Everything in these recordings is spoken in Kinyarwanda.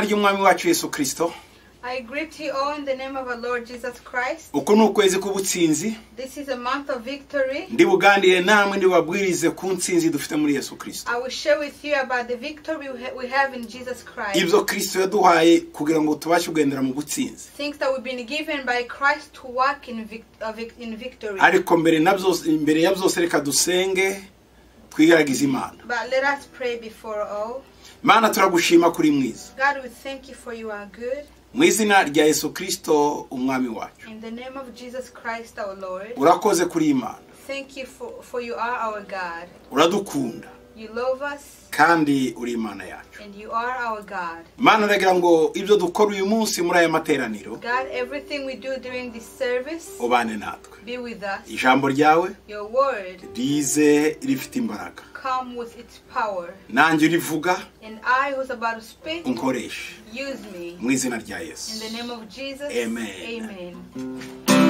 ry'umwami wacu yesu kirisito I greet you all in the name of our Lord Jesus Christ. uku ni ukwezi k'ubutsinzi This is a month of victory. ndibuganire namwe ndibabwirize ku nsinzi dufite muri yesu kirisito I will share with you about the victory we, ha- we have in Jesus Christ. ibyo kirisito yaduhaye kugira ngo tubashe kugendera mu butsinzi Things that we've been given by Christ to walk in, vic- uh, vic- in victory. ariko mbere na byose mbere ya byose reka dusenge twigaragize imana But let us pray before all. imana turagushima kuri mwiza God, we thank you for you are good. mu izina rya yesu kirisito umwami wacu In the name of Jesus Christ, our Lord. urakoze kuri imana Thank you for, for you are our God. uradukunda You love us kandi uri imana yacu and you are our God. imana iragira ngo ibyo dukora uyu munsi muri aya materaniro God, everything we do during this service, ubane natwe be with us. ijambo ryawe Your word rize rifite imbaraga come with its power. nanjye urivuga And I who's about to speak, unkoreshe use me. mu izina rya In yesu the name of Jesus. Amen. Amen.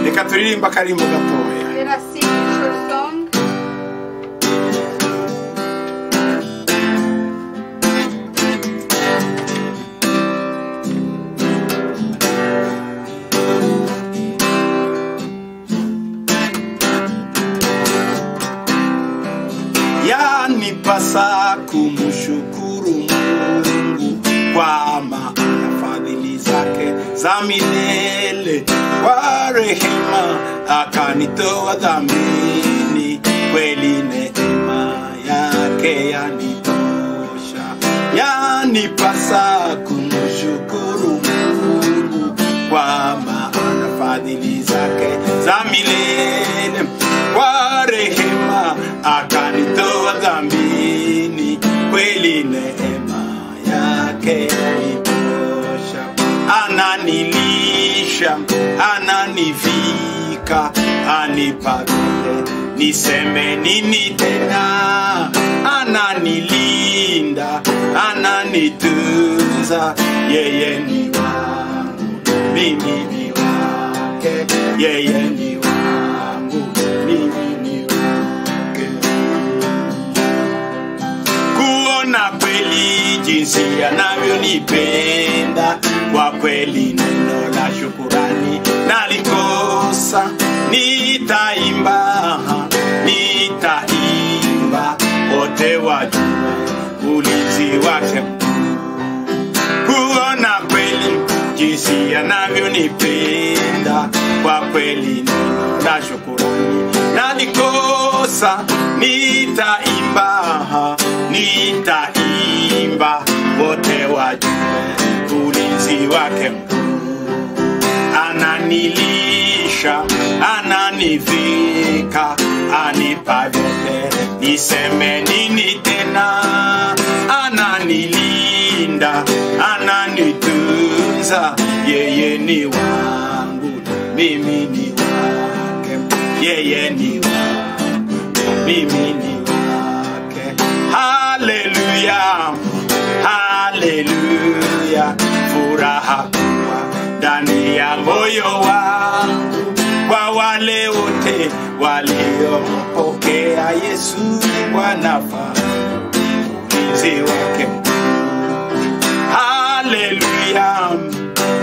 reka turirimba akarimbo gatoya Let us sing a short song. yanipasa kumshukuru Mungu kwa maana fadhili zake za milele, kwa rehema akanitoa dhambini, kweli neema yake yanitosha, yanipasa kumshukuru Mungu kwa maana fadhili zake za milele kwa rehema akanitoa dhambini kweli neema yake itosha ananilisha ananivika anipavile niseme nini tena ananilinda ananitunza yeye ni wangu mimi ni wake, yeye ni wangu, mimi ni wake. Kuona kweli jinsi anavyonipenda, kwa kweli neno la shukurani nalikosa, nitaimba, nitaimba, wote wajua ulinzi wake mkuu kuona kweli jinsi anavyonipenda kwa kweli neno la shukurani nalikosa nitaimba nitaimba wote wajue ulinzi wake mkuu ananilisha ananivika anipa vyote niseme nini tena ananilinda ananitunza yeye ni wangu mimi ni wake yeye ni wangu mimi ni wake haleluya haleluya furaha kuwa ndani ya moyo wangu kwa wale wote waliompokea yesu wanafahamu ulinzi wake mkuu haleluya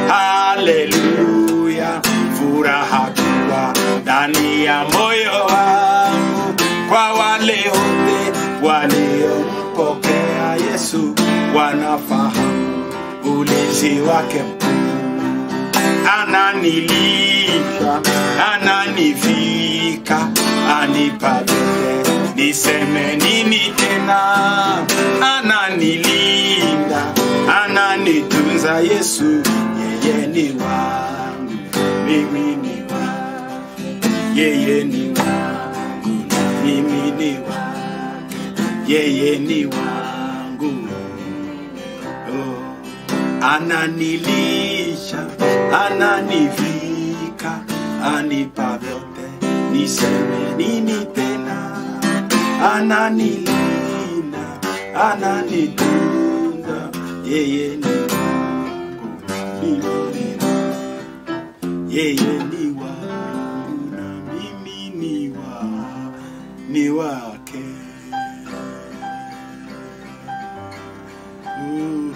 haleluya furaha kubwa ndani ya moyo wangu kwa wale wote waliompokea yesu wanafahamu ulinzi wake mkuu ananilisha ananivika anipavile niseme nini tena ananilinda ananitunza yesu yeye ni wangu mimi ni wangu yeye ni wangu na mimi ni wangu yeye ni wangu oh ananilisha ananivika anipa vyote niseme nini tena ananilinda ananitunda yeye ni wangu mimi ni wangu. yeye ni wangu na mimi ni wa ni wake Ooh, hallelujah.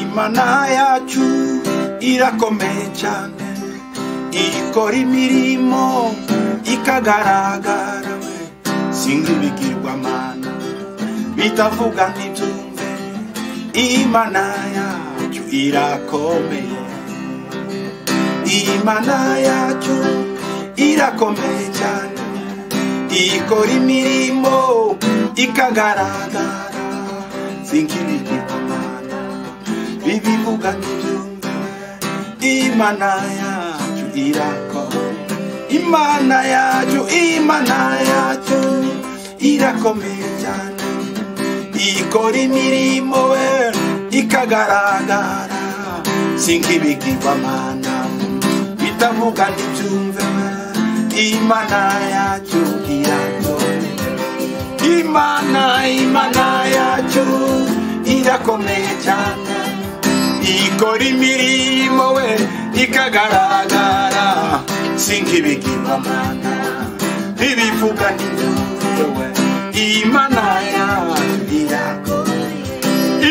Imana yacu irakomeye cyane ikora imirimo ikagaragara we singa ibigirwamana bitavuga ntibyumve Imana yacu irakomeye Imana yacu irakomeye cyane ikora imirimo ikagaragara singa ibigirwamana bibivuga ntibyumve imana yacu irakomeye imana yacu imana yacu irakomeye cyane ikora imirimo we ikagaragara singa ibigirwamana bitavuga ntibyumve imana yacu irakomeye imana imana yacu irakomeye cyane ikora imirimo we ikagaragara singa ibigirwamana ntibivuga ntibyumve imana yacu irakomeye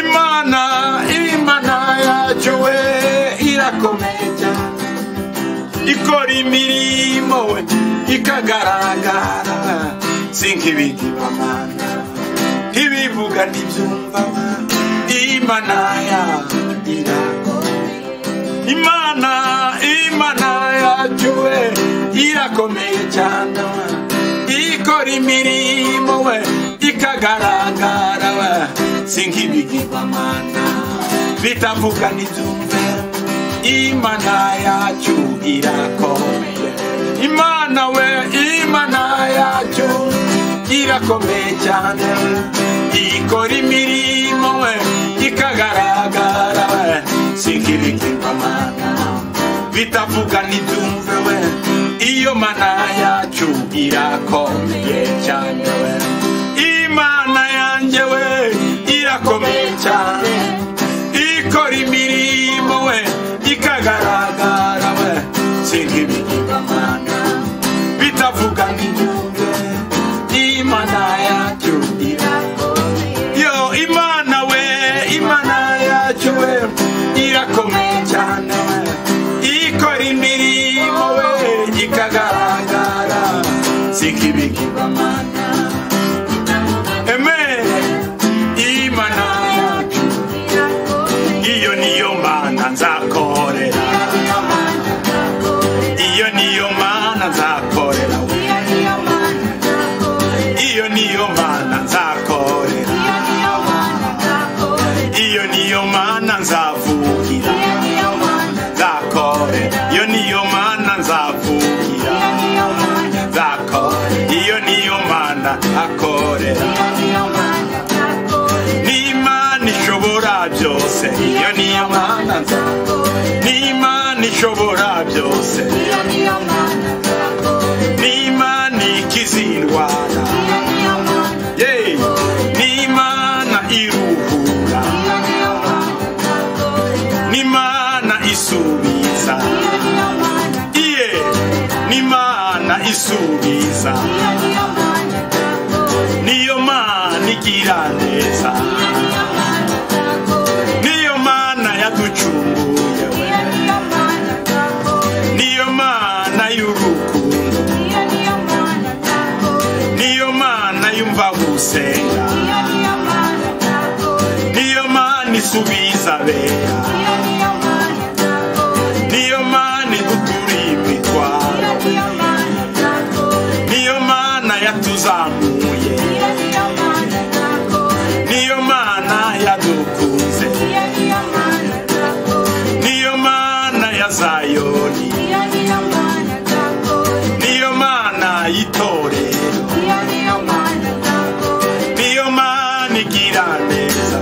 imana imana yacu we irakomeye cyane ikora imirimo we ikagaragara singa ibigirwamana ntibivuga ntibyumva imana ya irakomeye imana imana yacu we irakomeye cyane we ikora imirimo we ikagaragara we singa ibigirwamana bitavuga ntibyumve imana yacu irakomeye imana we imana yacu irakomeye cyane ikora imirimo we ikagaragara we singa ibigirwamana bitavuga ntibyumve we iyo mana yacu irakomeye cyane we imana yanjye we irakomeye cyane ikora imirimo we ikagaragara we singa ibigirwamana bitavuga ntibyumve imana yacu irakomeye yo imana we imana yacu we irakomeye cyane we ikora imirimo we ikagaragara singa ibigirwamana amen imana yacu iyo niyo mana nzakorera iyo niyo mana nzakorera iyo niyo mana nzakorera iyo niyo mana nzavugira nzakorera iyo niyo mana nzavugira nzakorera iyo niyo mana akorera n'imana ishobora byose iyo niyo mana nzakorera n'imana ishobora byose n'imana ikiza indwara Yey! n'imana iruhura n'imana isubiza iye n'imana isubiza niyo mana igira neza niyo mana yaducunguye we niyo mana y'urukundo niyo mana yumva gusenga niyo mana isubiza abera niyo mana idutura imitwaro niyo mana yatuzamuye niyo mana yadukunze niyo mana ya zayoni niyo mana y'itorero niyo mana igira neza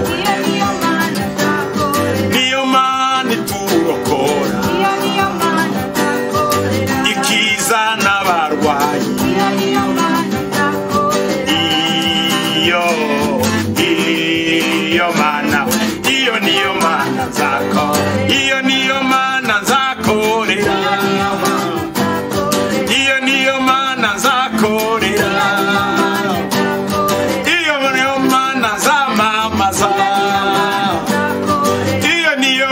niyo mana iturokora ikiza n'abarwayi iyo iyo mana we iyo niyo mana nzako iyo niyo mana nzakorera iyo niyo mana nzakorera iyo niyo mana nzamamaza iyo niyo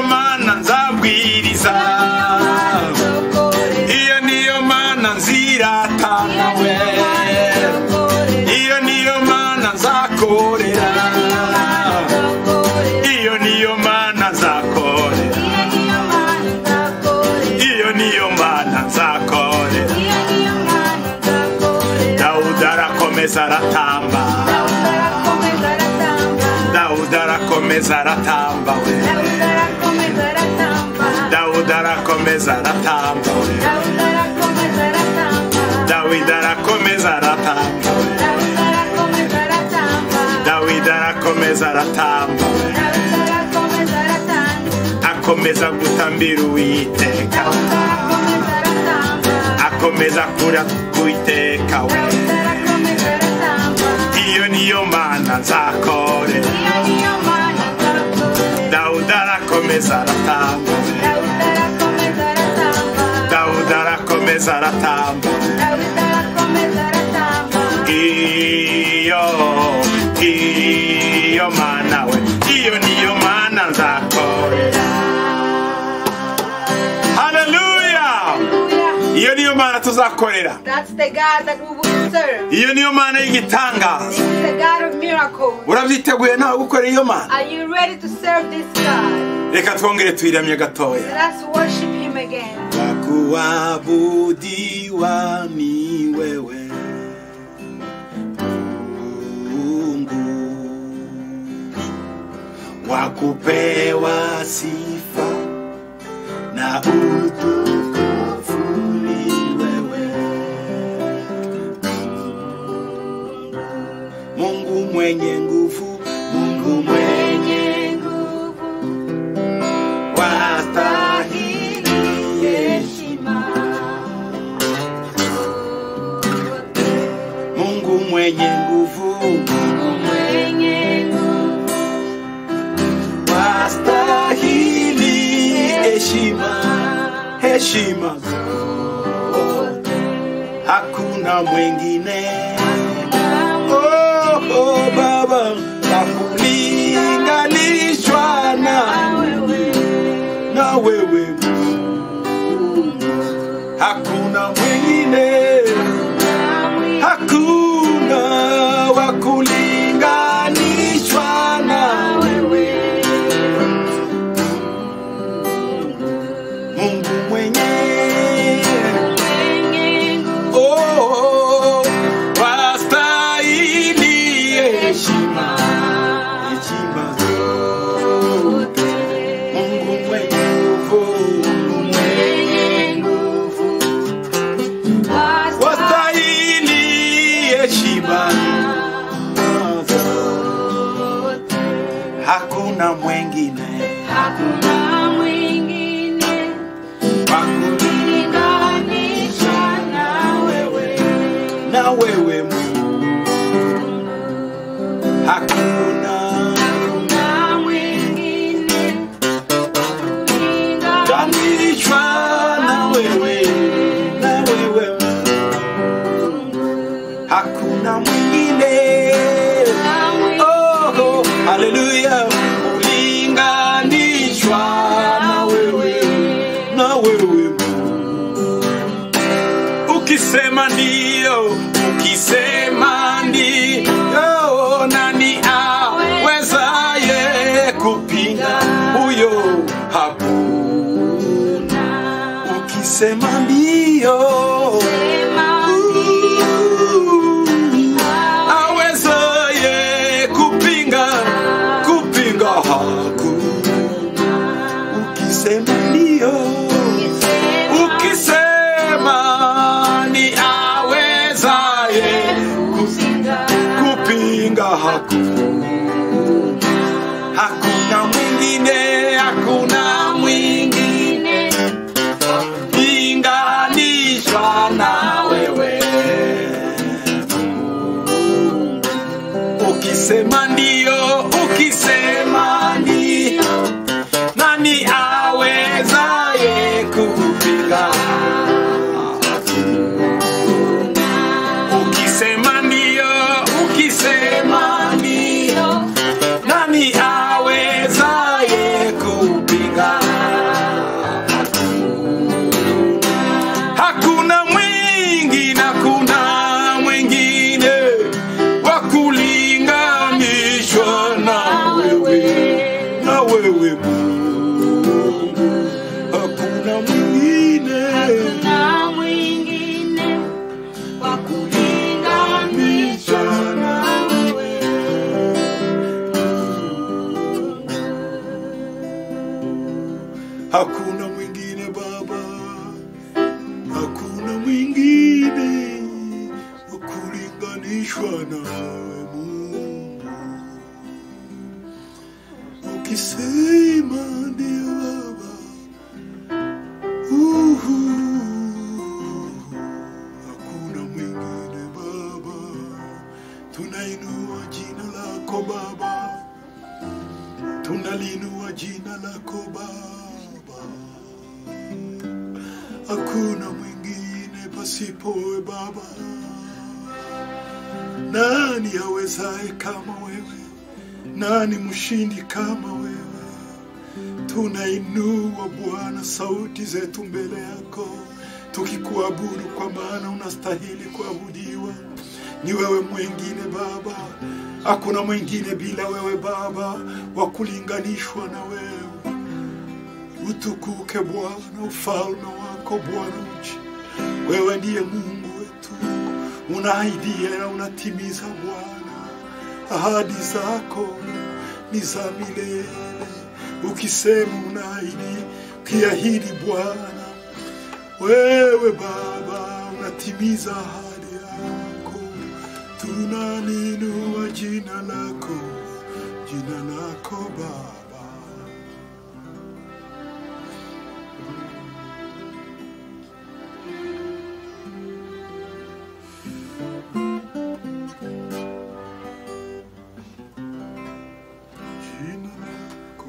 nzakorera iyo niyo mana nzakorera iyo niyo mana nzakorera dawudi arakomeza aratamba dawudi arakomeza aratamba we dawudi arakomeza aratamba we dawidi arakomeza aratamba dawidi arakomeza aratamba akomeza gutambira uwiteka akomeza kura kuwiteka we iyo niyo mana nzakorera dawudi arakomeza aratamba we dawudi arakomeza aratamba iyo iyo mana we iyo niyo mana nzakorera haleluya iyo niyo mana tuzakorera That's the God that we will serve. iyo niyo mana y'igitangaza This is the God of miracles. urabyiteguye nawe gukora iyo mana Are you ready to serve this God? reka twongere tuyiramye gatoya Let us worship Him again. kuabudiwa ni wewe Mungu wa kupewa sifa na utukufu ni wewe Mungu mwenye nguvu Mungu mwenye nguvu wastahili Mungu mwenye nguvu wastahili heshima, heshima hakuna mwingine oh, oh, Baba hakulinganishwa na, na wewe hakuna mwingine hakuna wa kulinganishwa na Mungu mwenyewe. Oh, oh, wastahili heshima, heshima zote. Mungu mwenye nguvu, Mungu mwenye nguvu, wastahili heshima hakuna mwingine Mungu na wewe Mungu hakuna ganishwa na wewe na wewe Mungu. hakuna mwingine oh, oh, haleluya ulinganishwa na wewe na wewe ukisema ndio ukisema ndio nani awezaye kupinga huyo hakuna ukisema ndio awezaye kupinga kupinga hakuna ukisema ndio ukisema ni awezaye kupinga hakuna hakuna mwingine hakuna mwingine linganishwa na wewe ukisema ndio ukisema ndio nani awezaye kupinga ukisema ndio ukisema ndio nani awezaye kupinga hakuna mwingine hakuna mwingine wa kulinga hakuna mwingine Baba, hakuna mwingine wa kulinganishwa nawe Mungu. Ukisema ndiyo Baba, uhu, hakuna mwingine Baba, tunainua jina lako Baba tunalinua jina lako Baba, hakuna mwingine pasipowe Baba. Nani awezaye kama wewe? Nani mshindi kama wewe? Tunainua Bwana sauti zetu mbele yako tukikuabudu, kwa maana unastahili kuabudiwa. Ni wewe mwingine Baba, hakuna mwingine bila wewe Baba wa kulinganishwa na wewe. Utukuke Bwana, ufalme wako Bwana uji. Wewe ndiye Mungu wetu, unaahidia na unatimiza Bwana ahadi zako ni za milele. Ukisema unaahidi, ukiahidi Bwana, wewe Baba unatimiza ahadi yako. Tunaninua jina lako, jina lako Baba. Jina lako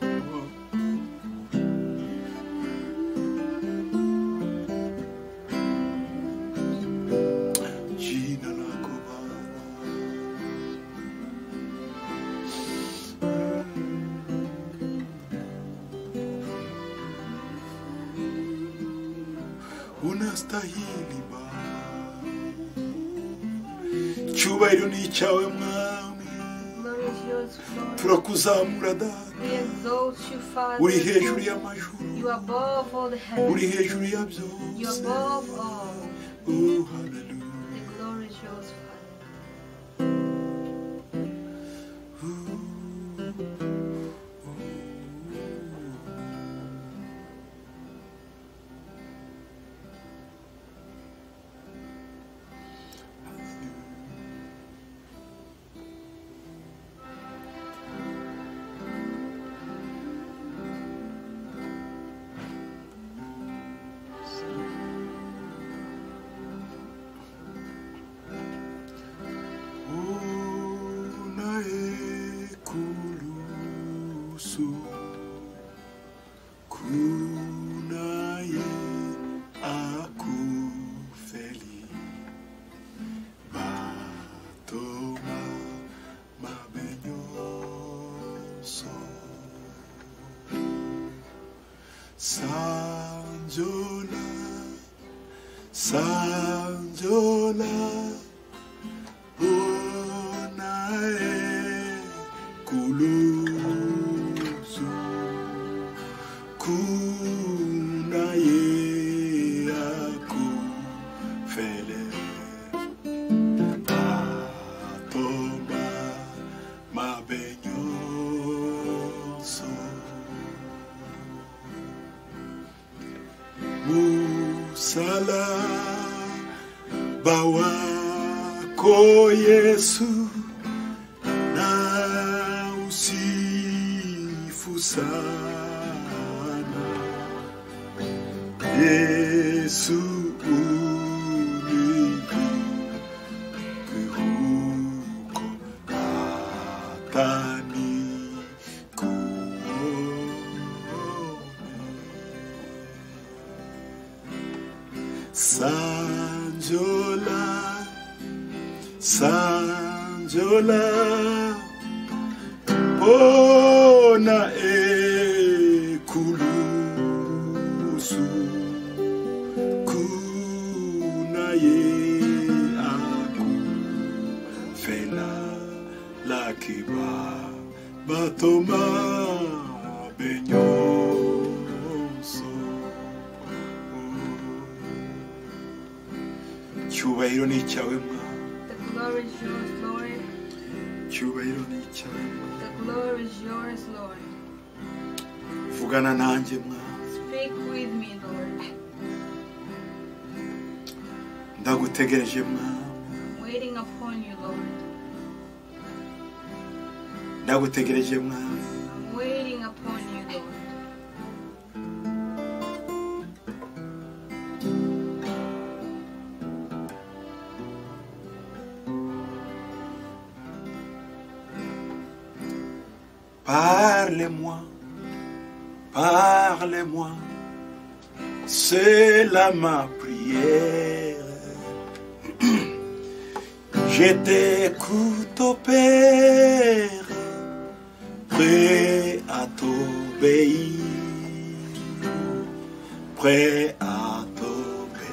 Baba. Jina lako Baba. Unastahili Baba, icyubahiro ni icyawe Mwami, Lord is yours, Lord. turakuzamura Data, We exalt you, Father. uri hejuru y'amajuru, You are above all the uri heavens. hejuru ya You are byose. above all. Oh, hallelujah. The glory is yours, Father. Unayekuruhusu, kunaye akufeli, batoma mabenyoso, Sanjola, Sanjola Onae kulusu, kunaye akufele, atoba mabenyoso. Musala bawako Yesu na usifu sana Yesu univuke huko hata nikuone Sanjola, Sanjola, pona ekulusu, kuna ye aku fela laki ba batoma benyoso. Icyubahiro ni icyawe Mwami, The glory is yours, Lord. icyubahiro ni icyawe Mwami, The glory is yours, Lord. vugana nanjye mwana Speak with me, Lord. ndagutegereje mwana I'm waiting upon you, Lord. ndagutegereje mwana I'm waiting upon you, Lord. Parlez-moi, parlez-moi, c'est là ma prière. Je t'écoute, ô Père, prêt à t'obéir, prêt à t'obéir.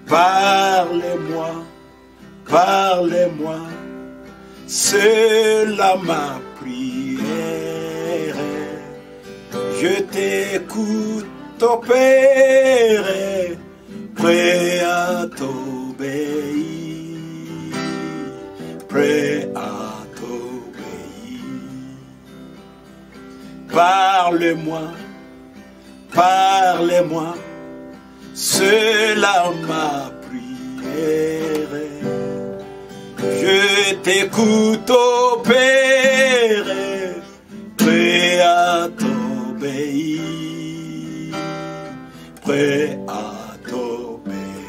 Parlez-moi, parlez-moi. C'est là ma prière. Je t'écoute, ô Père, prêt à t'obéir, prêt à t'obéir. Parle-moi, parle-moi, c'est là ma prière. Je t'écoute, ô Père, prêt à t'obéir, prêt à t'obéir.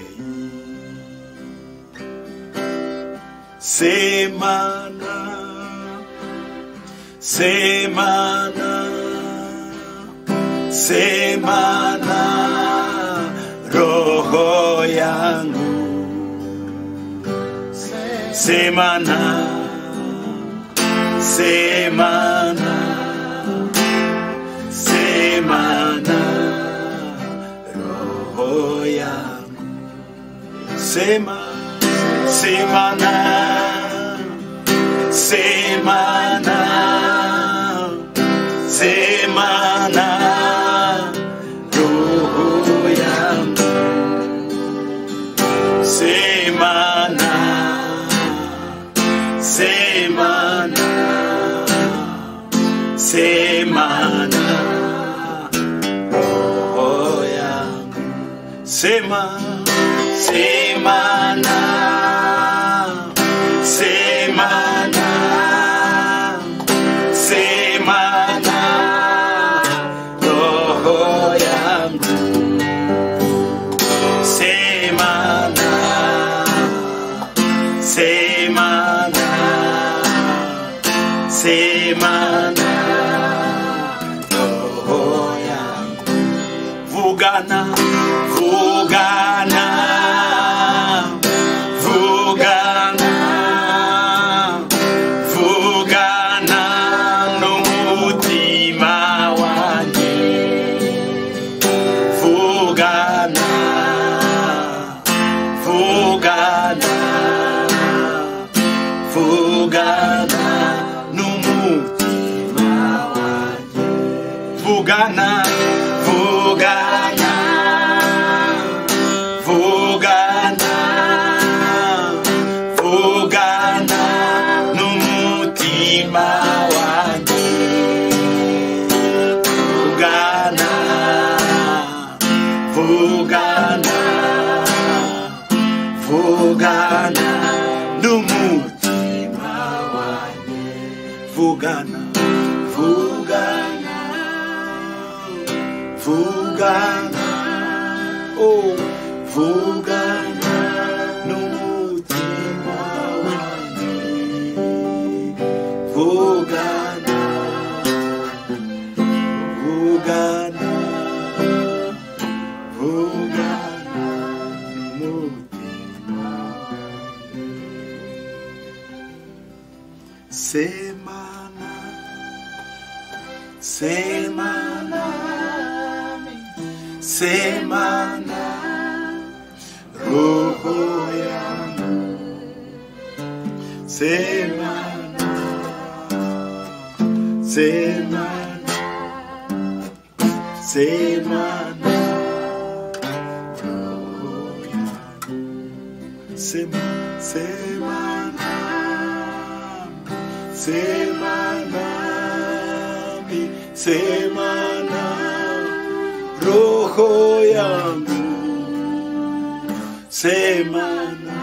Semana, semana, semana, roho yangu. Semana, semana, semana, roho yangu. Sema, semana, semana, semana, roho yangu. Semana, semana, semana, oh yeah. Semana, semana, semana, semana, oh yeah. Semana, semana, semana, oh yeah. Vugana, vugana, vugana, vugana n'umutima wanjye. Vugana, vugana, vugana n'umutima wanjye. Vugana, vugana, vugana, vugana n'umutima wanjye. Vugana, vugana, vugana n'umutima wanjye. Vugana, vugana, vugana, oh, vugana n'umutima wanjye. Vugana. Vugana, vugana n'umutima semana semana semana roho yangu semana semana Semana, Semana, Semana, Semana, sema na roho yangu sema na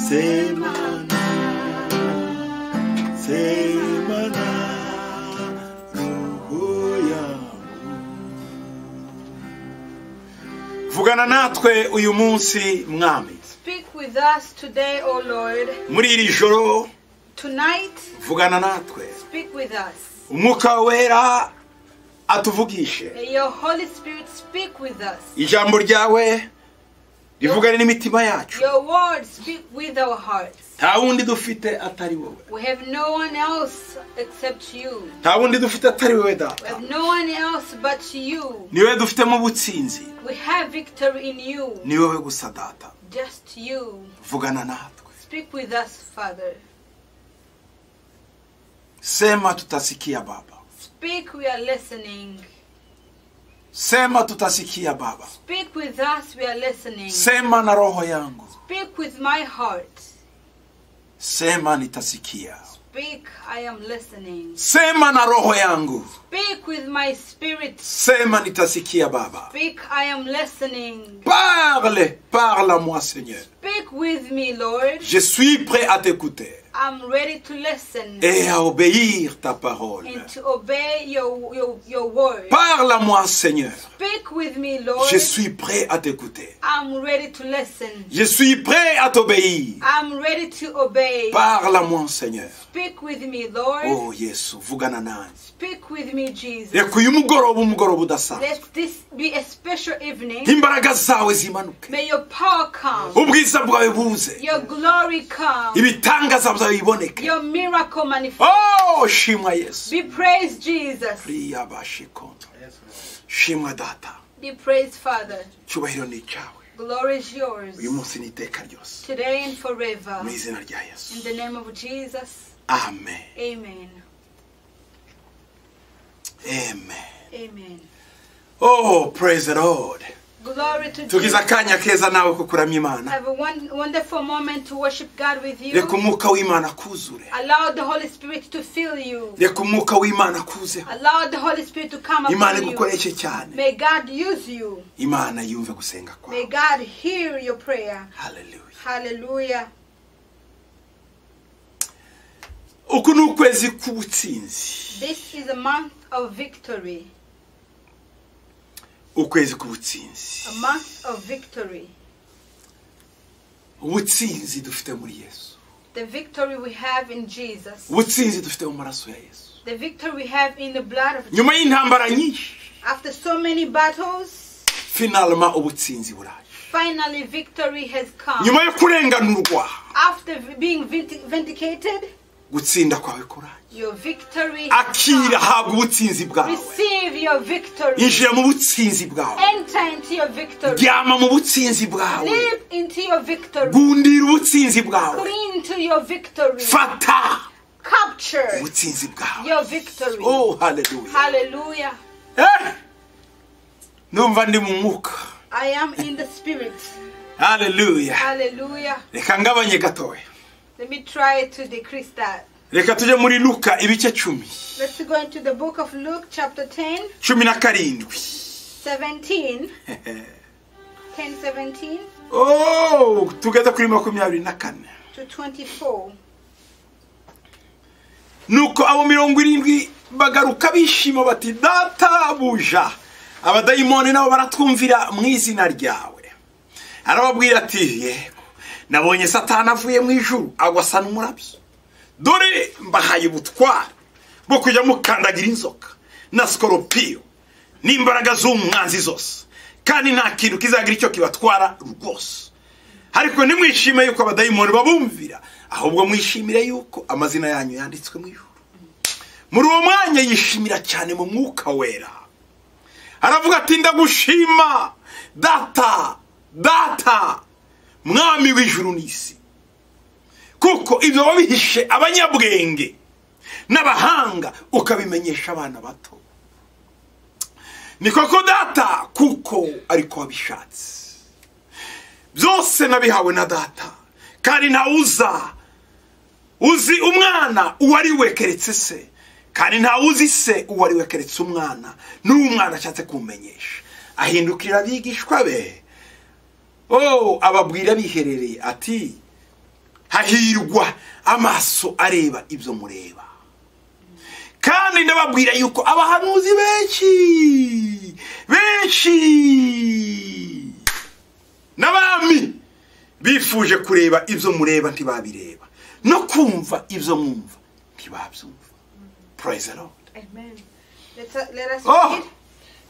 sema na sema na roho yangu vugana natwe uyu munsi mwami Speak with us today, O Lord. muri iri joro Tonight, vugana natwe speak with us. umwuka wera atuvugishe May your Holy Spirit speak with us. ijambo ryawe rivugane n'imitima yacu Your word speak with our hearts. nta wundi dufite atari wowe We have no one else except you. nta wundi dufite atari wowe We data have no one else but you. ni wowe dufitemo ubutsinzi We have victory in you. ni wowe gusa data Just you. vugana natwe Speak with us, Father. sema tutasikia baba Speak, we are listening. sema tutasikia baba Speak with us, we are listening. sema na roho yangu Speak with my heart. sema nitasikia Speak, I am listening. sema na roho yangu Speak with my spirit. sema nitasikia baba Speak, I am listening. parle parle à moi seigneur Speak with me, Lord. je suis prêt à t'écouter I'm ready to listen et à obéir ta parole. and to obey your, your, your word. Parle à moi, Seigneur. Speak with me, Lord. Je suis prêt à t'écouter. I'm ready to listen. Je suis prêt à t'obéir. I'm ready to obey. Parle à moi, Seigneur. Speak with me, Lord. Oh, Yesu, vugana nanjye. Speak with me, Jesus. reka uyu mugoroba umugoroba udasanzwe Let this be a special evening. imbaraga zawe zimanuke May your power come. ubwiza bwawe buze Your glory come. ibitangaza byawe biboneke Your miracle manifest. oh shimwa yesu Be praised, Jesus. riyabashikondo shimwa data Be praised, Father. icyubahiro ni icyawe Glory is yours. uyu munsi ni iteka ryose Today and forever. mu In izina rya yesu the name of Jesus. amen Amen. amen Amen. Oh, praise the Lord. Glory to tugize Jesus. akanya keza nawe ko kuramya imana Have a won- wonderful moment to worship God with you. reka umwuka w'imana akuzure Allow the Holy Spirit to fill you. reka umwuka w'imana akuzeho Allow the Holy Spirit to come imana upon you. igukoreshe cyane May God use you. imana yumve gusenga kwawe May God hear your prayer. haleluya Hallelujah. uku ni ukwezi k'ubutsinzi This is a month of victory. ukwezi k'ubutsinzi A month of victory. ubutsinzi dufite muri yesu The victory we have in Jesus. ubutsinzi dufite mu maraso ya yesu The victory we have in the blood of Jesus. nyuma y'intambara nyinshi After so many battles, finalma ubutsinzi buraje finally victory has come. nyuma yo kurenganurwa After v- being vindic- vindicated, gutsinda kwawe kuraje your victory has akira come. habwa ubutsinzi bwawe Receive your victory. injira mu butsinzi bwawe Enter into your victory. ryama mu butsinzi bwawe Live into your victory. gundira ubutsinzi bwawe Cling to your victory. fata Capture ubutsinzi bwawe your victory. oh haleluya Hallelujah. Eh! numva ndi mu mwuka I am in the spirit. haleluya Hallelujah. reka ngabanye gatoya Let me try to decrease that. reka tujye muri luka ibice cumi Let's go into the book of Luke, chapter 10, cumi na karindwi 17. 10 17 oh tugeze kuri makumyabiri na kane to 24. nuko abo mirongo irindwi bagaruka bishima bati data buja abadayimoni nabo baratwumvira mu izina ryawe arababwira ati yego nabonye satani avuye mu ijuru agwa asa n'umurabyo dore mbahaye ubutware bwo kujya mukandagira inzoka na sikoropiyo n'imbaraga z'umwanzi zose kandi nta kintu kizagira icyo kibatwara rwose ariko ntimwishime yuko abadayimoni babumvira ahubwo mwishimire yuko amazina yanyu yanditswe mu ijuru muri uwo mwanya yishimira cyane mu mwuka wera aravuga ati ndagushima data data mwami w'ijuru n'isi kuko ibyo wabihishe abanyabwenge n'abahanga ukabimenyesha abana bato ni koko data kuko ariko wabishatse byose nabihawe na data kandi ntawuza uzi umwana uwo ari we keretse se kandi ntawe uzi se uwo ari we keretse umwana n'uwo umwana ashatse kumenyesha ahindukirira abigishwa be oh ababwira biherereye ati hahirwa amaso areba ibyo mureba kandi ndababwira yuko abahanuzi benshi benshi n'abami bifuje kureba ibyo mureba ntibabireba no kumva ibyo mwumva ntibabyumva praise the lord Amen. Let us, let us Oh. read.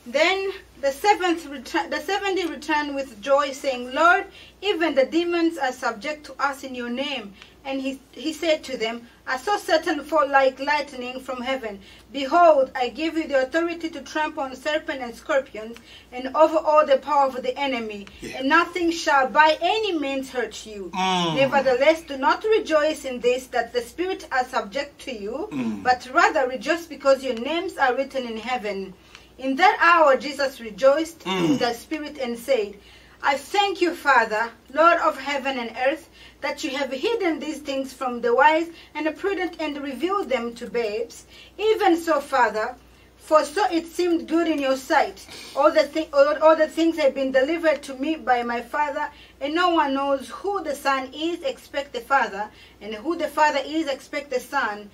Then the seventh retu- the seventy returned with joy, saying, Lord, even the demons are subject to us in your name. And he, he said to them, I saw Satan fall like lightning from heaven. Behold, I give you the authority to trample on serpents and scorpions, and over all the power of the enemy, Yeah. and nothing shall by any means hurt you. Mm. Nevertheless, do not rejoice in this that the spirits are subject to you, but rather rejoice because your names are written in heaven. In that hour, Jesus rejoiced in the spirit and said, I thank you, Father, Lord of heaven and earth, that you have hidden these things from the wise and the prudent and revealed them to babes. Even so, Father, for so it seemed good in your sight. All the, thi- all, all the things have been delivered to me by my Father, and no one knows who the Son is except the Father, and who the Father is except the Son,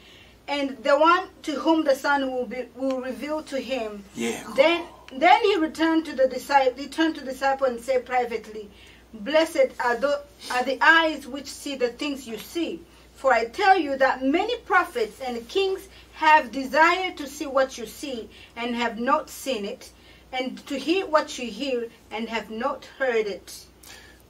and the one to whom the Son will, be, will reveal to him. Yeah. Then, then he returned to the disciple, returned to the disciple and said privately, Blessed are the, are the eyes which see the things you see. For I tell you that many prophets and kings have desired to see what you see and have not seen it, and to hear what you hear and have not heard it.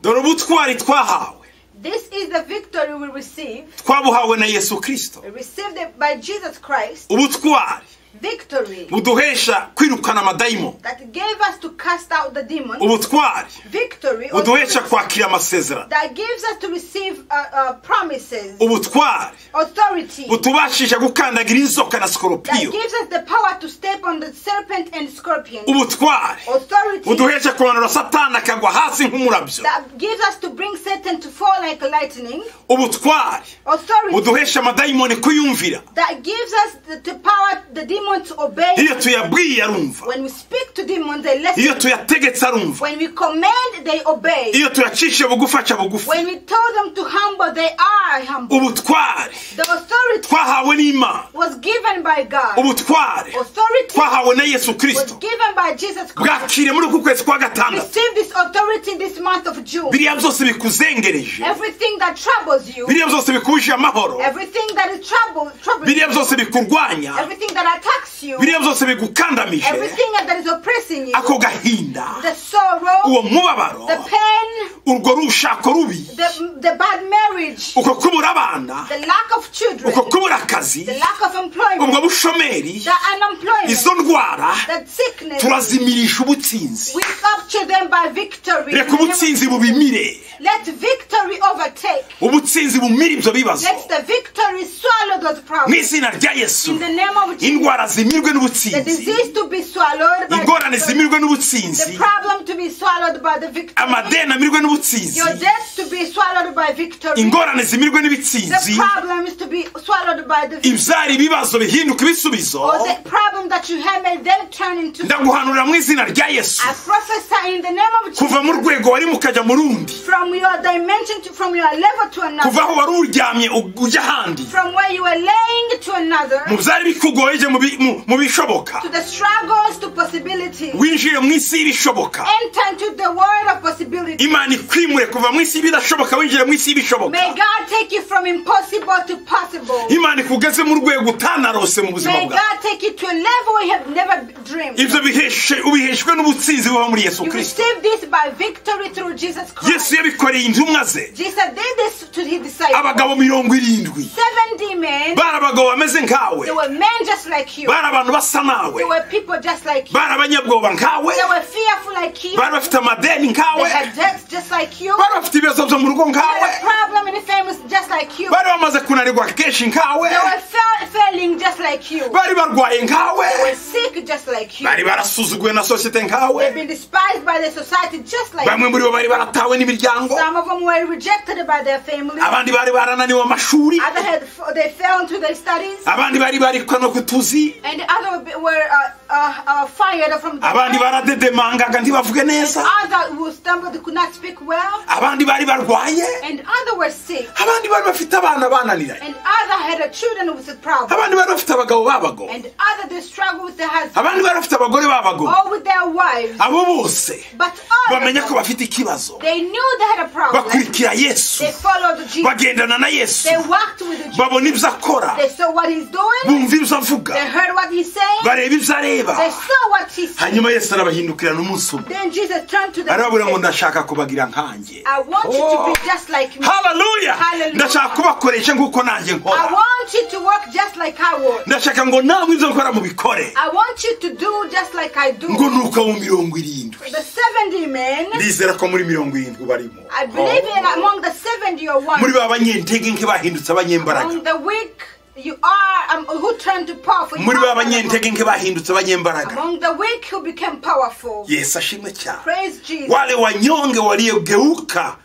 dore ubutwari twahawe This is the victory we receive, twabuhawe na yesu kirisito we received it by Jesus Christ, ubutwari victory buduhesha kwirukana amadayimoni that gave us to cast out the demon, ubutwari victory or buduhesha kwakira amasezerano that gives us to receive uh, uh, promises, ubutwari authority, butubashisha gukandagira inzoka na that sikoropiyo gives us the power to step on the serpent and scorpion, ubutwari authority buduhesha kumanura satani akagwa hasi nk'umurabyo that gives us to bring Satan to fall like lightning, ubutwari authority buduhesha amadayimoni kuyumvira that gives us the, the power the demon to obey. iyo tuyabwiye arumva When we speak to demons, they iyo listen. tuyategetse arumva When we command, they obey. iyo tuyacishe bugufi aca bugufi When we tell them to humble, they are humble. ubutwari The authority twahawe n'imana was given by God. ubutware Authority twahawe na yesu was kirisito given by Jesus Christ. bwakire muri uku kwezi kwa gatandatu Receive this authority this month of June. biriya byose bikuzengereje Everything that troubles you, biriya byose bikuje amahoro everything that is trouble, troubling biriya you, byose bikurwanya everything that attacks you, biriya byose bigukandamije everything that is oppressing you, ako gahinda the sorrow, uwo mubabaro the pain, urwo rushako rubi the, the bad marriage, uko kubura abana the lack of children, uko kubura akazi the lack of employment, ubwo bushomeri the unemployment, izo ndwara the sickness. turazimirisha ubutsinzi We capture them by victory. reka ubutsinzi bubimire Let victory overtake. ubutsinzi bumire ibyo bibazo Let the victory swallow those mu problems. izina rya yesu In the name of Jesus, indwara zimirwe the n'ubutsinzi disease to be swallowed by ingorane victory. zimirwe the n'ubutsinzi problem to be swallowed by the victory. amadeni amirwe n'ubutsinzi Your death to be swallowed by victory. ingorane zimirwe The n'ibitsinzi problems to be swallowed by the victory. ibyara ibibazo bihinduka ibisubizo Or the problem that you have made them turn into. ndaguhanurira mu izina rya yesu I prophesy in the name of Jesus. kuva mu rwego wari mukajya mu rundi From your dimension to from your level to kuva another. aho wari uryamye u- ujya ahandi From where you were laying to another. mu byari bikugoye ujye mu bi- mu- mu bishoboka to the struggles to possibilities. winjire mu isi y'ibishoboka Enter into the world of possibilities. imana ikwimure kuva mu isi y'ibidashoboka winjire mu isi y'ibishoboka May God take you from impossible to possible. imana ikugeze mu rwego utanarose mu buzima May bwawe God take you to a level we have never dreamed. ibyo biheshe ubiheshwe n'ubutsinzi buba muri yesu You kirisito receive this by victory through Jesus Christ. yesu yabikoreye intumwa ze Jesus did this to his disciples. abagabo mirongo irindwi Seventy men, bari abagabo bameze nkawe they were men just like you. bari abantu basa nawe They were people just like you. bari abanyabwoba nkawe They were fearful like you. bari bafite amadeni nkawe They had debt sex just like you. bari bafite ibibazo byo mu rugo They nkawe had a problem in the families just like you. bari bamaze kunanirwa kenshi nkawe They were fail- failing just like you. bari barwaye nkawe They were sick just like you. bari barasuzuguwe na sosiyete They've nkawe been despised by the society just like you. bamwe muri bo bari baratawe n'imiryango Some of them were rejected by their families. abandi bari barananiwe amashuri Other had f- they fell into their studies. abandi bari barikwa no kutuzi And the other be- were uh, uh, uh, fired from the abandi baradedemangaga ntibavuge neza Other who stumbled could not speak well. abandi bari barwaye And other were sick. abandi bari bafite abana bananiranye And other had a children with a problem. abandi bari bafite abagabo b'abagabo And other they struggled with their husband abandi bari bafite abagore b'abagabo or with their wives. abo bose But all of bamenya ko them, bafite ikibazo they knew they had a problem. bakurikira yesu They followed Jesus. bagendana na yesu They walked with the Jesus. babona ibyo akora They saw what he's doing. bumva ibyo They avuga heard what he's saying. bareba ibyo areba They saw what he said. hanyuma yesu arabahindukirana umunsi umwe Then Jesus turned to them arababwira ngo and said, ndashaka kubagira nkanjye I want you to be just like me. haleluya Hallelujah. ndashaka kubakoresha nk'uko nanjye I nkora want you to work just like I work. ndashaka ngo namwe ibyo nkora mubikore I want you to do just like I do. ngo ni uko mu mirongo irindwi The 70 men, ndizera ko muri mirongo irindwi barimo I believe in among the 70 you are one. muri ba banyentege nke bahindutse abanyembaraga Among the weak, you are um, who turned to powerful. You muri are ba one among banyentege nke bahindutse abanyembaraga Among the weak who became powerful. yesu ashimwe cyane Praise Jesus. wale wanyonge waliogeuka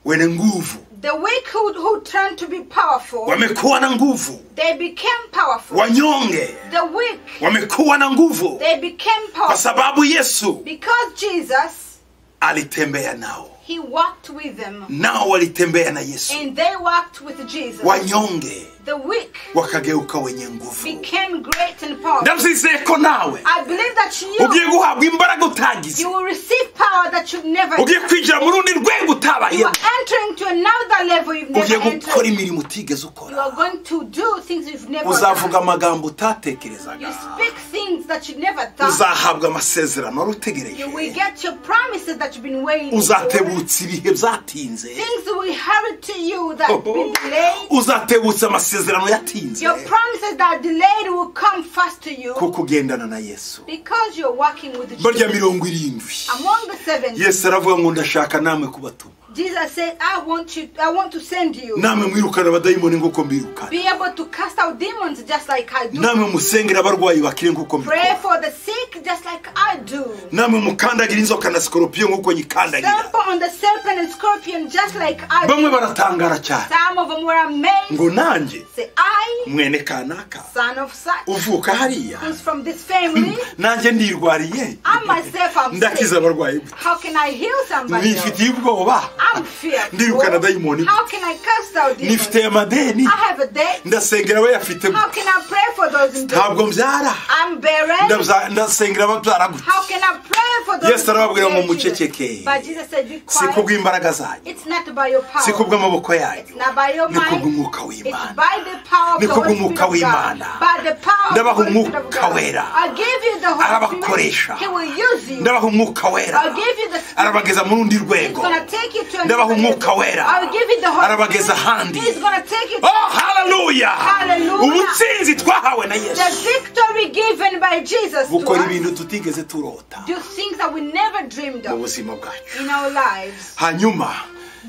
wenye nguvu The weak who, who turned to be powerful, wamekuwa na nguvu they became powerful. wanyonge The weak, wamekuwa na nguvu they became kwa powerful. sababu yesu Because Jesus, alitembea nao he walked with them. nao walitembea na yesu And they walked with Jesus. wanyonge The weak wakageuka wenye nguvu became great and powerful. ndabizizeye ko nawe I believe that ugiye you, guhabwa imbaraga utagize you will receive power that you've never ugiye kwinjira mu rundi rwego You utabayeho are entering to another level you've never ugiye entered. gukora imirimo utigeze You are ukora going to do things you've never uzavuga done. amagambo You utatekerezaga speak things that you never thought. uzahabwa amasezerano wari You will utegereje get your promises that you've been waiting for. uzatebutsa ibihe byatinze Things will hurry to you that have been delayed. uzatebutsa amasezerano yatinze Your promises that are delayed will come fast to you kuko ugendana na yesu because you're working with barya Jesus. mirongo irindwi Among the seven, yesu aravuga ngo ndashaka namwe kubatuma Jesus said, I want you I want to send you. namwe mwirukana abadayimoni nk'uko mbirukana Be able to cast out demons just like I do. namwe musengera abarwayi bakire nk'uko Pray mbikora for the sick just like I do. namwe mukandagira inzoka na sikoropiyo nk'uko nyikandagira Stamp on the serpent and scorpion just like I bamwe do. baratangara cyane Some of them were amazed. ngo nanjye Say, I, mwene kanaka son of such, uvuka hariya who's from this family, nanjye ndirwariye I myself am ndakiza sick. abarwayi gute? How can I heal somebody else? nifitiye ubwoba I'm fearful. Ndirukana dayimoni. How can I cast out demons? nifitiye amadeni I have a debt. ndasengera we yafite How can I pray for those in debt? ntabwo mbyara I'm barren. Ndabza- ndasengera ababyara gute How can I pray for those Yesu arababwira ngo in muceceke. debt? But Jesus said, be si quiet. kubw'imbaraga zanyu It's not by your si power. kubw'amaboko yanyu It's not by your ni mind. kubw'umwuka It's w'imana by the power of Ni the Holy kubw'umwuka Spirit of God. w'Imana. By the power of the Ndabaha Holy Spirit of umwuka God. wera. I give you the Holy Arabakoresha. Spirit. He will use you. ndabaha umwuka wera I'll give you the spirit. arabageza mu rundi He's rwego gonna take you to another Ndabaha level. umwuka wera. I'll give you the Holy Arabageza ahandi. Spirit. He's gonna take you to oh haleluya Hallelujah. ubutsinzi twahawe na the yesu victory given by Jesus to bukora us. ibintu tutigeze turota Do things that we never dreamed mu of buzima bwacu in our lives. hanyuma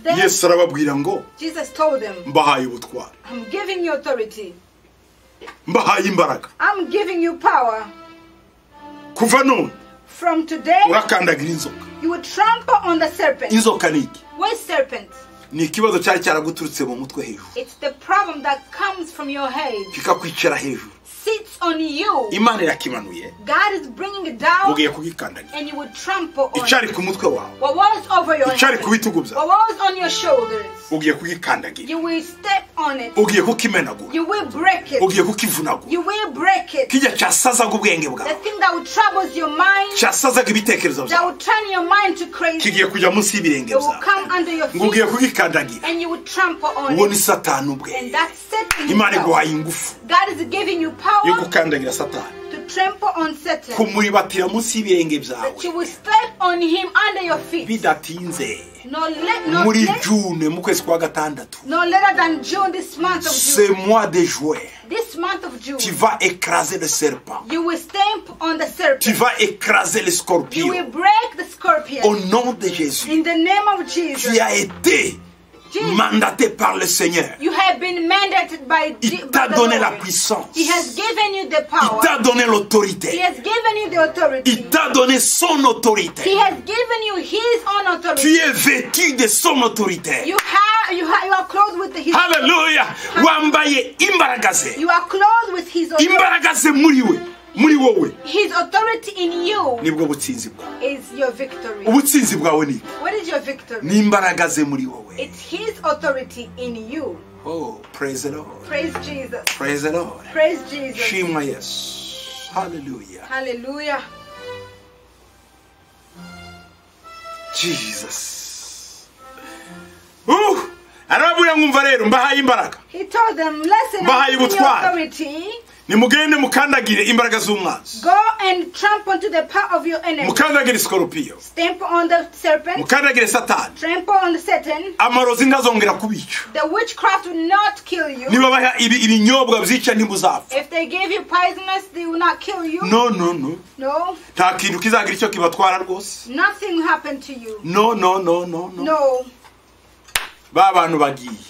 Then- yesu arababwira ngo Jesus told them, mbahaye ubutwari I'm giving you authority. mbahaye imbaraga I'm giving you power. kuva none From today, urakandagira inzoka you will trample on the serpent. inzoka ni iki What is serpent? ni ikibazo cyari cyaraguturutse mu mutwe hejuru It's the problem that comes from your head. kikakwicara hejuru Sits on you. imana irakimanuye God is bringing it down ugiye kugikandagira and you will trample on it. icyari ku mutwe wawe What was over your icyari head, ku bitugu byawe what was on your shoulders, ugiye kugikandagira you will step on it. ugiye kukimenagura You will break it. ugiye kukivunagura You will break it. kijya cyasazaga ubwenge The bwawe thing that will troubles your mind, cyasazaga ibitekerezo that byawe will turn your mind to crazy, kigiye kujya munsi y'ibirenge it will byawe come under your ngo ugiye feet kugikandagira and you will trample on uwo ni it. satani ubwe And that's Satan imana himself. iguhaye ingufu God is giving you yo power gukandagira satani to trample on Satan, kumuribatira munsi y'ibirenge byawe that you will step on him under your feet. bidatinze No, le- no, muri le- june mu kwezi kwa gatandatu no later than June this month of ce June. mois de juin This month of June, tu vas écraser le serpent you will stamp on the tu serpent. vas écraser le You will scorpion break the scorpion. au nom de Jésus In the name of Jesus, qui a été Jesus. mandaté par le Seigneur you have been mandated by, Je- Il by t'a the donné la Lord. puissance. He has given you the power. il t'a donné He l'autorité has given you the authority. il t'a donné son He autorité has given you His own authority. tu es vêtu de son autorité You have you have you are clothed with His. haleluya wambaye imbaraga ze You are clothed with His authority. imbaraga ze muri we muri wowe His authority in you nibwo butsinzi bwawe is your victory. ubutsinzi bwawe ni What is your victory? ni imbaraga ze muri wowe It's His authority in you. oh praise the lord Praise Jesus. praise the lord Praise Jesus. shimwa yesu haleluya Hallelujah. jesus uh arababwira ngo umva rero mbahaye imbaraga He told them, "Listen, Bahaye I'm giving you ubutware. authority. nimugende mukandagire imbaraga z'umwanzi Go and trample to the power of your enemy. mukandagire sikoropiyo Stamp on the serpent. mukandagire satani Trample on the Satan. amarozi ntazongera kubica The witchcraft will not kill you." nibabaha ibi- ibinyobwa byica ntibuzapfa If they give you poisonous, they will not kill you. no no no No, nta kintu kizagira icyo kibatwara rwose nothing will happen to you. no no no no no No, ba bantu bagiye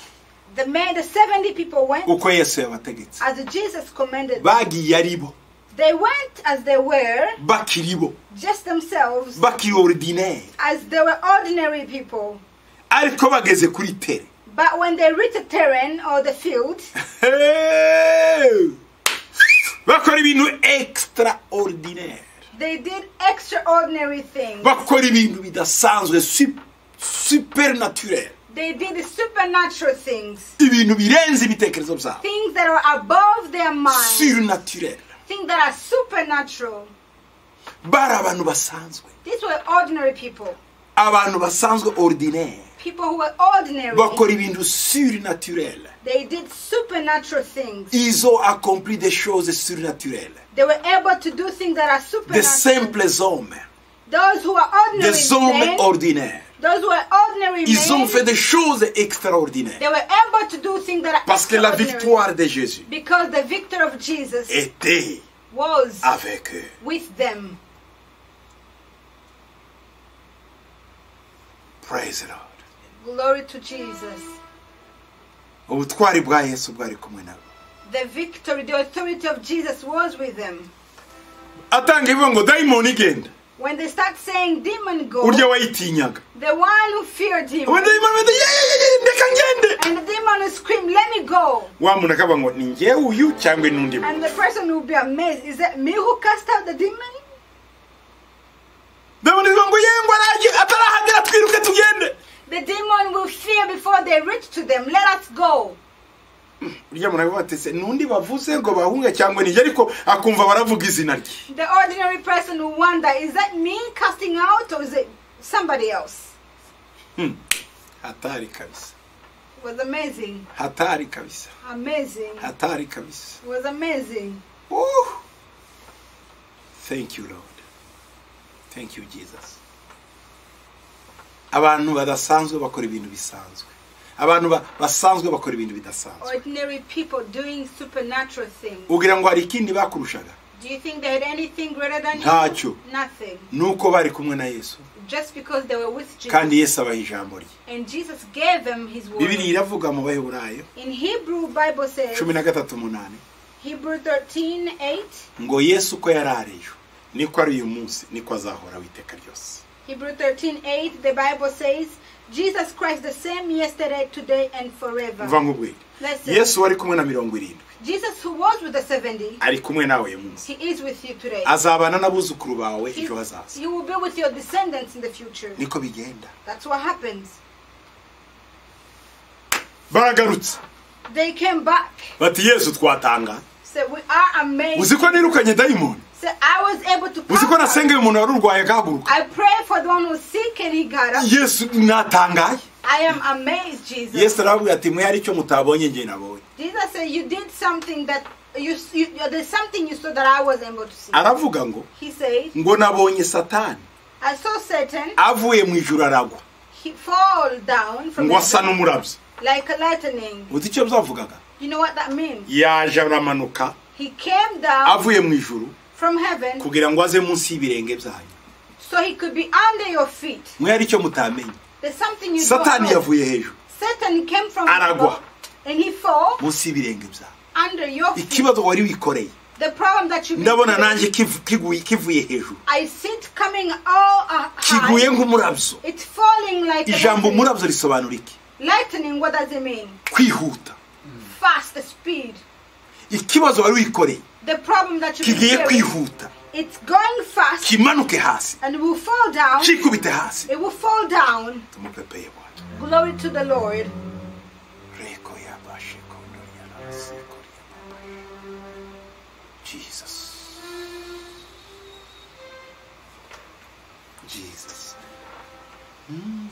the men, the 70 people went uko yesu yabategetse as Jesus commanded. them. bagiye ari bo They went as they were, bakiri bo just themselves, bakiri oridineri as they were ordinary people. ariko bageze kuri tere But when they reached the terrain or the field, Hey! bakora ibintu extra ordineri they did extraordinary things. bakora ibintu bidasanzwe super naturel They did supernatural things, ibintu birenze ibitekerezo byabo things that are above their mind, sur naturel things that are supernatural. bari abantu basanzwe These were ordinary people, abantu basanzwe ordineri people who were ordinary. bakora ibintu sur naturel They did supernatural things. ils ont accompli des choses surnaturelles They were able to do things that are des supernatural. simples hommes Those who are ordinary des hommes men, ordinaires those who are ordinary Ils ont men, fait des choses extraordinaires. they were able to do things that are Parce que la extraordinary. victoire de Jésus Because the victor of Jesus était was avec eux. with them. Praise the Lord. Glory to Jesus. Ubutwari bwa Yesu bwari kumwe nabo. The victory, the authority of Jesus was with them. Atanga ibivuga ngo dayimoni igenda. When they start saying, Demon go, Urya wayitinyaga. the one who feared him, We dayimoni bati reka ngende. and the demon will scream, Let me go. Wa muntu akavuga ngo ni njye uyu cyangwa ni undi muntu. And the person will be amazed. Is that me who cast out the demon? Dayimoni ivuga ngo yengwa araje atarahagera twiruke tugende. The demon will fear before they reach to them. Let us go. Urya muntu akavuga ati se n'undi bavuze ngo bahunge cyangwa ni njye ariko akumva baravuga izina rye. The ordinary person will wonder, is that me casting out or is it somebody else? Hatari kabisa. It was amazing. Hatari kabisa. Amazing. Hatari kabisa. It was amazing. Woo. Thank you, Lord. Thank you, Jesus. Abantu badasanzwe bakora ibintu bisanzwe. Abantu ba- basanzwe bakora ibintu bidasanzwe. Ordinary people doing supernatural things. Ugira ngo hari ikindi bakurushaga. Do you think they had anything greater than Ntacho. you? Nothing. Nuko bari kumwe na Yesu. Just because they were with Jesus. Kandi Yesu abaha ijambo rye. And Jesus gave them his Bibiri word. iravuga mu Baheburayo In Hebrew Bible says, 13:8 Hebrew 13, 8. ngo Yesu ko yari ari ejo niko ari uyu munsi niko azahora witeka ryose. Hebrew 13 8, the Bible says, Jesus Christ the same yesterday, today, and Umva forever. nkubwire. Listen, Yesu wari kumwe na 70 Jesus, who was with the 70, ari kumwe nawe uyu munsi. he is with you today. azabana n'abuzukuru bawe He, ejo hazaza you will be with your descendants in the future. niko bigenda That's what happens. baragarutse They came back, bati yesu twatanga said, We are amazed. uzi ko nirukanye dayimoni Said, I was able to uzi ko cast out. nasengeye umuntu wari urwaye agahaguruka I prayed for the one who's sick and he got up. yesu natangaye I am amazed, Jesus. yesu arababwira ati mwe hari icyo mutabonye njye nabonye Jesus said, You did something that you, s- you, you- there's something you saw that I was able to see. aravuga ngo He said, ngo nabonye satani I saw Satan avuye mu ijuru aragwa he fall down from ngo asa heaven n'umurabyo like a lightning. uzi icyo byavugaga You know what that means? yaje aramanuka He came down avuye mu ijuru from heaven kugira ngo aze munsi y'ibirenge byanyu so he could be under your feet. mwe hari icyo mutamenye There's something you satani don't know. yavuye hejuru Satan came from Aragwa. above and he fell munsi y'ibirenge byanyu under your feet. ikibazo wari wikoreye The problem that you ndabona nanjye kivu- kiguye- kivuye hejuru I see it coming all uh, kiguye high. nk'umurabyo It's falling like a ijambo lightning. umurabyo risobanura iki lightning. What does it mean? kwihuta Fast speed. ikibazo wari wikoreye The problem that you kigiye experience, kwihuta it's going fast kimanuke hasi and will fall down. kikubite hasi It will fall down. tumupepeye bwana Glory to the Lord. reko yabashe kondorya narasekorya jesus jesus Mm.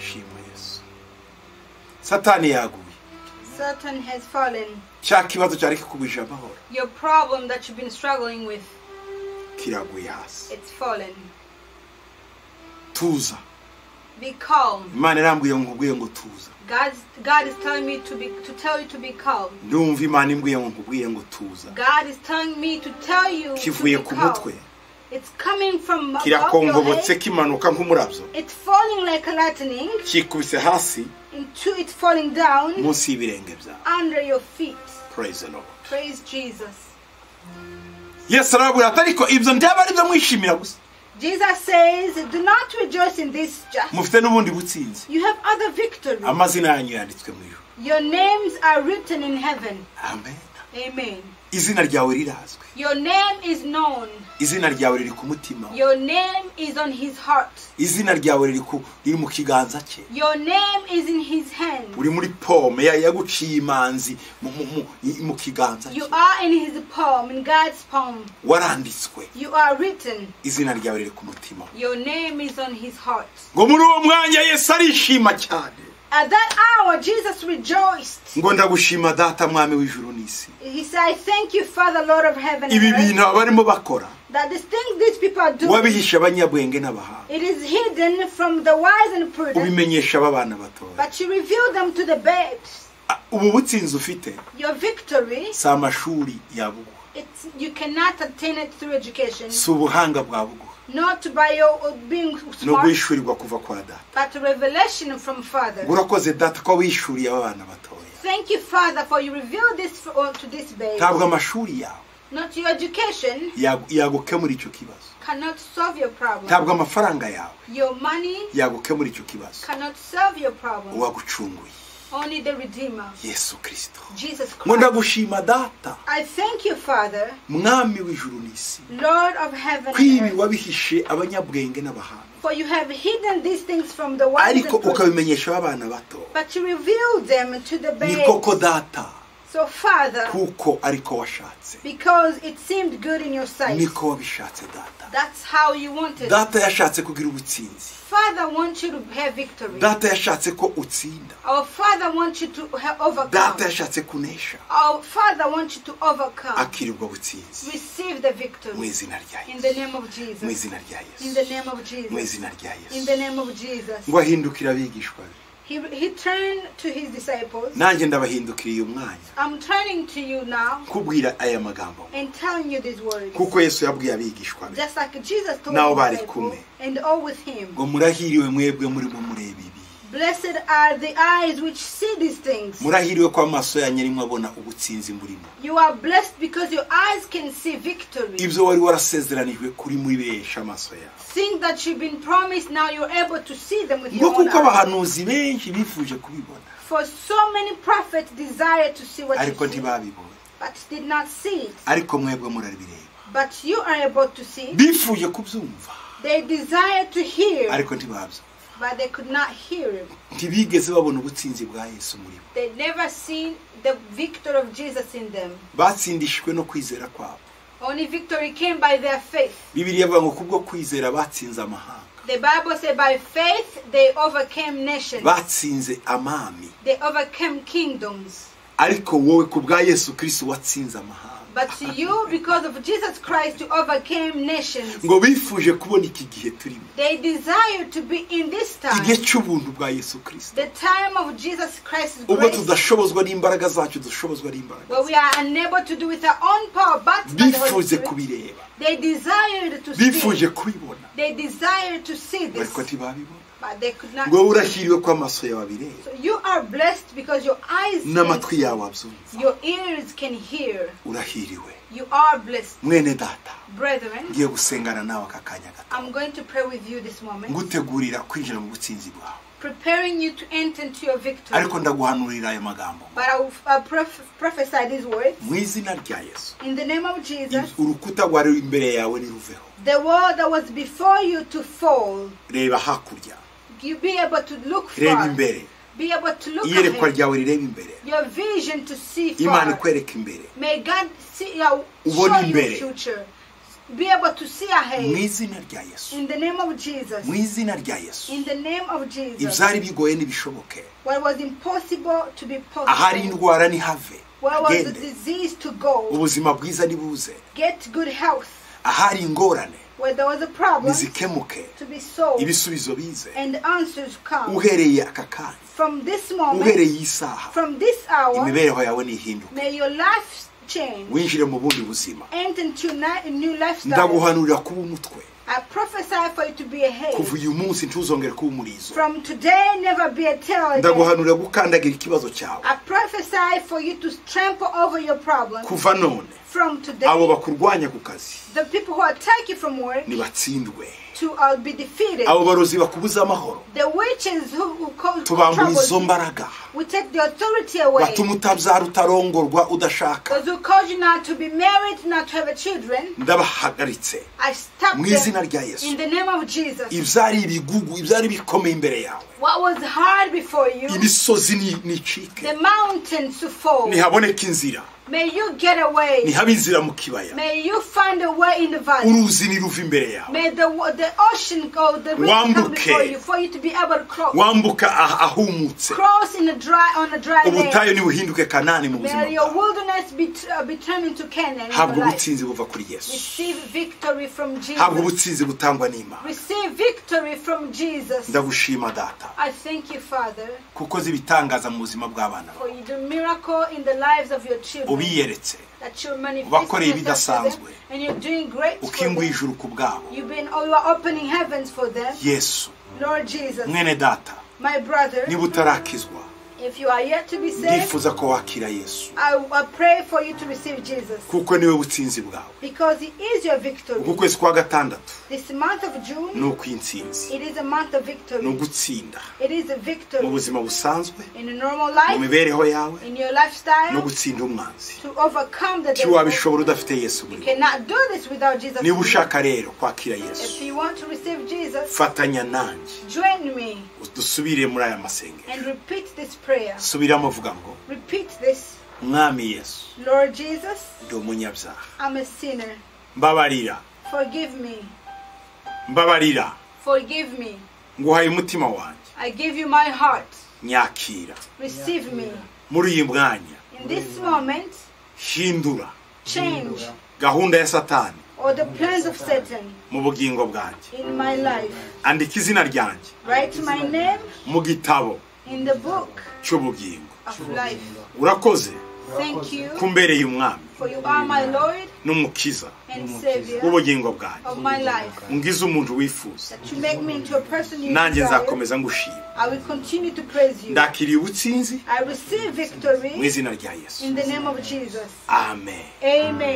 shima yesu satani yaguye Satan has fallen. cya kibazo cyari kikubije amahoro Your problem that you've been struggling with, kiraguye hasi it's fallen. tuza Be calm. imana irambwiye ngo nkubwiye ngo tuza God's, God is telling me to be to tell you to be calm. ndumva imana imbwiye ngo nkubwiye ngo tuza God is telling me to tell you to be kivuye ku mutwe calm. It's coming from above your kirakongobotse head. kimanuka nk'umurabyo It's falling like a lightning. kikubise hasi Into it's falling down munsi y'ibirenge byawe under your feet. praise the lord Praise Jesus. yesu arababwira ati ariko ibyo ndyaba ari byo mwishimira gusa Jesus says, "Do not rejoice in this just. mufite n'ubundi butsinzi You have other victory. amazina yanyu yanditswe mu ijuru Your names are written in heaven." amen Amen. izina ryawe rirazwi Your name is known. izina ryawe riri ku mutima we. Your name is on his heart. izina ryawe riri ku- riri mu kiganza cye Your name is in his hand. uri muri pome ya- yaguciye imanzi mu- mu- mu- mu kiganza You cye are in his palm, in God's palm. waranditswe You are written. izina ryawe riri ku mutima we. Your name is on his heart. ngo muri uwo mwanya yesu arishima cyane At that hour, Jesus rejoiced. ngo ndagushima data mwami w'ijuru n'isi He said, I thank you, Father, Lord of heaven ibi and earth, bintu aba barimo bakora that the thing these people do, wabihisha abanyabwenge n'abahanga it is hidden from the wise and prudent, ubimenyesha ababana batoya but you reveal them to the babes. Ah, ubu butsinzi ufite Your victory, si amashuri yabuguha it's, you cannot attain it through education, si ubuhanga bwabuguha not by your uh, being ni smart, uguhishurirwa kuva kwa data but revelation from Father. ngo urakoze data ko wishuriye abana batoya Thank you, Father, for you reveal this for, uh, to this babe. ntabwo amashuri yawe Not your education yagu- yagukemura icyo kibazo cannot solve your problem. ntabwo amafaranga yawe Your money yagukemura icyo kibazo cannot solve your problem. uwagucunguye Only the Redeemer, yesu kirisito Jesus ngo Christ. ndagushima data I thank you, Father, mwami w'ijuru n'isi Lord of heaven ko and ibi earth, wabihishe abanyabwenge n'abahanga for you have hidden these things from the wise and ariko prudent, ukabimenyesha abana bato but you revealed them to the ni babe. koko data So, Father, kuko ariko washatse because it seemed good in your sight, niko wabishatse data that's how you wanted it. data yashatse kugira ubutsinzi Father wants you to have victory. data yashatse ko utsinda Our Father wants you to ha- overcome. data yashatse kunesha Our Father wants you to overcome. akirirwa butsinzi Receive the mu victory. izina rya In the yesu name of mu Jesus. izina rya In the yesu name of mu Jesus. izina rya In the yesu name of Jesus. ngo ahindukire abigishwa be He, he turned to his disciples. nanjye ndabahindukiriye umwanya I'm turning to you now kubwira aya magambo and telling you these words. kuko yesu yabwiye abigishwa be Just like Jesus told Now his bari disciples kumwe. and all with him. ngo murahiriwe mwebwe murimo mureba ibi Blessed are the eyes which see these things. murahiriwe ko amaso yanyu arimo abona ubutsinzi murimo You are blessed because your eyes can see victory. ibyo wari warasezeranijwe kuri muri benshi amaso yawe Things that you've been promised, now you're able to see them with ngo your own kuko eyes. abahanuzi benshi bifuje kubibona For so many prophets desire to see what ariko you see, ntibabibona but did not see it. ariko mwebwe murabireba But you are able to see. bifuje kubyumva They desire to hear, ariko ntibabyumva but they could not hear him. ntibigeze babona ubutsinzi bwa yesu muri bo They never seen the victory of Jesus in them. batsindishijwe no kwizera kwabo Only victory came by their faith. bibiliya ivuga ngo kubwo kwizera batsinze amahanga The Bible said by faith they overcame nations. batsinze amami They overcame kingdoms. ariko wowe ku bwa yesu kirisi watsinze amahanga But to you, because of Jesus Christ, you overcame nations. ngo bifuje kubona iki gihe turimo They desire to be in this igihe time, cy'ubuntu bwa yesu kirisi the time of Jesus Christ's ubwo grace, tudashobozwa n'imbaraga zacu dushobozwa n'imbaraga where we are unable to do with our own power, but by the Holy bifuze Spirit. kubireba They desired to see. bifuje kubibona They desired to see this, ariko ntibabibona but they could not. ngo wowe urashyiriwe ko amaso yawe abireba So you are blessed because your eyes, can n'amatwi yawe abyumva see, your ears can hear. urahiriwe You are blessed, mwene data brethren. ngiye gusengana nawe aka kanya gato I'm going to pray with you this moment, ngutegurira kwinjira mu butsinzi bwawe preparing you to enter into your victory. ariko ndaguhanurira ayo magambo ngo, But I will uh, prof- prophesy these words. mu izina rya yesu In the name of Jesus, urukuta rwari ruri imbere yawe niruveho the wall that was before you to fall, reba hakurya you be able to look reba far. imbere Be able to look iyerekwa ahead. ryawe rireba imbere Your vision to see imana far. ikwereka imbere May God see your show Ubone you imbere. future. Be able to see mu ahead. izina rya yesu In the name of Jesus. mu izina rya yesu In the name of Jesus. ibyari bigoye n'ibishoboke What was impossible to be ahari possible. indwara nihave Where was the agende disease to go? ubuzima bwiza nibuze Get good health. ahari ingorane Where there was a problem nizikemuke to be solved. ibisubizo bize And answers come. uhereye aka kanya From this moment, uhereye isaha from this hour, imibereho yawe nihinduka may your life change. winjire mu bundi buzima Enter into ni- a new lifestyle. ndaguhanurira kuba umutwe I prophesy for you to be a head. kuva uyu munsi ntuzongere kuba umurizo From today, never be a tail. again. ndaguhanurira gukandagira ikibazo cyawe I prophesy for you to trample over your problems. kuva none From abo today, bakurwanya ku kazi the people who attack you from work nibatsindwe to uh, be defeated. abo barozi bakubuza amahoro The witches who, who cause tubangura izo trouble, mbaraga we take the authority away. batuma utabyara utarongorwa udashaka Those who cause you not to be married, not to have children, ndabahagaritse I stop mu them izina rya yesu in the name of Jesus. ibyari ibigugu ibyari bikomeye imbere yawe What was hard before you, imisozi ni- nicike the mountains to fall. ntihaboneke inzira May you get away. ntihaba inzira mu kibaya May you find a way in the valley. uruzi niruva imbere yawe May the wa- the ocean go, the river come Wambuke. before you, for you to be able to cross. wambuka ah- ahumutse Cross in a dry on a dry land. ubutayu ntibuhinduke kanani mu buzima May your bwawe wilderness be, t- uh, be turned into Canaan in habwa your life. ubutsinzi buva kuri yesu Receive victory from habwa Jesus. ubutsinzi butangwa n'imana Receive victory from Jesus. ndagushima data I thank you, Father, kuko zibitangaza mu buzima bw'abana for bawe you do miracle in the lives of your children. ubiyeretse That you're manifesting Ubakoreye yourself to ibidasanzwe. them, and you're doing great for ukinguye them. ijuru ku bwabo You've been, oh, you are opening heavens for them. yesu Lord Jesus, mwene data my brother, niba utarakizwa if you are yet to be saved, ndifuza ko wakira yesu I, I pray for you to receive Jesus kuko niwe butsinzi bwawe because He is your victory. uku kwezi kwa gatandatu This month of June, ni ukw'insinzi it is a month of ni victory. ugutsinda It is a mu victory buzima busanzwe in a normal mu life, mibereho yawe in your no lifestyle, gutsinda umwanzi to overcome the ti devil. wabishobora udafite yesu You muri wowe. cannot do this without Jesus. niba ushaka rero kwakira If yesu you want to receive Jesus, fatanya nanjye join me dusubire muri aya masengero and repeat this prayer. subiramo avuga ngo Repeat this. mwami yesu Lord Jesus, ndi umunyabyaha I'm a sinner. mbabarira Forgive me. mbabarira Forgive me. nguhaye umutima wanjye I give you my heart. nyakira Receive me. muri uyu mwanya In this moment, hindura change gahunda ya satani all the plans of Satan mu bugingo bwanjye in my life. andika izina ryanjye Write my name mu gitabo in the book cy'ubugingo of life. urakoze Thank you, kumbereye umwami for you are my Lord n'umukiza and Savior w'ubugingo bwanjye of my life. ngize umuntu wifuza That you make me into a person you nanjye desire. nzakomeza ngushima I will continue to praise you. ndakiriye ubutsinzi I receive mu victory izina rya yesu in the name of Jesus. amen Amen.